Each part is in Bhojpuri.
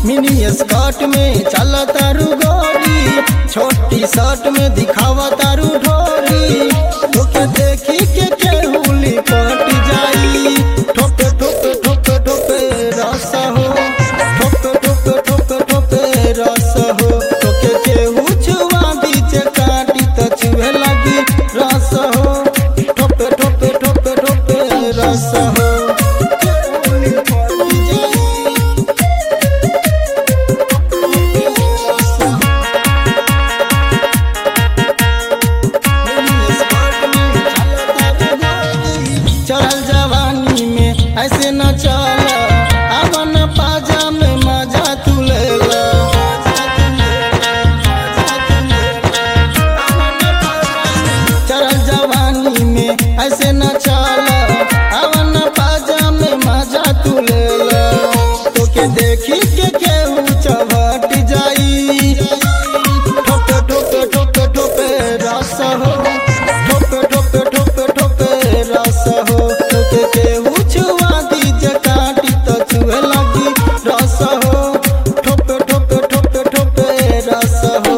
मिनी स्कर्ट में चल तारू गोरी छोटी शर्ट में दिखावा तारू ढोरी तोके देखी के केहुली पट जाई ठोके ठोके ठोके ठोके रस हो ठोके ठोके ठोके ठोके रस हो तोके केहू छुआ बीच काटी त छुए लगी रस हो ठोके ठोके ठोके ठोके रस हो केहुली पट जाई चढ़ल जवानी में ऐसे न चल अवन पाजा में मजा तू ले ला। चढ़ल जवानी में ऐसे न चल अवन पाजा में मजा तू ले ला। तोके देखी के केहू चवट जाई ठोके ठोके ठोके ठोके रस हो ठोके ठोके ठोके ठोके रस हो तोके केहू छुआ दीजे काटी तो छुए लगी रस हो ठोके ठोके ठोके ठोके रस हो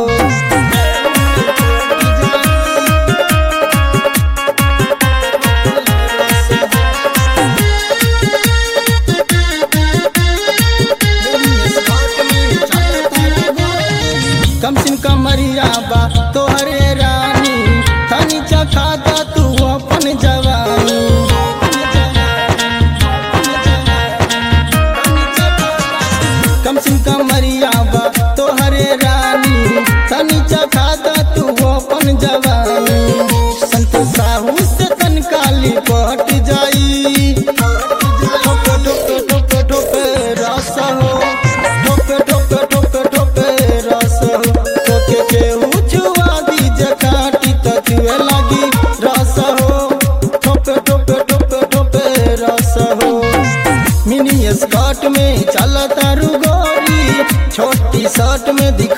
कम सिम कमरिया बा तोहरे रानी तनी चखाता तू अपन जवानी कम सिम कमरिया बा तोहरे रानी तनी चखाता तू अपन जवानी संत साहू से तन काली पट जाई ठोके ठोके ठोके ठोके रस हो ठोके ठोके ठोके ठोके रस हो तोके केहू छुआ दीजे काटी त छुए लगी रस हो ठोके ठोके ठोके ठोके रस हो मिनी स्कर्ट में चल तारू गोरी छोटी शर्ट में दिखा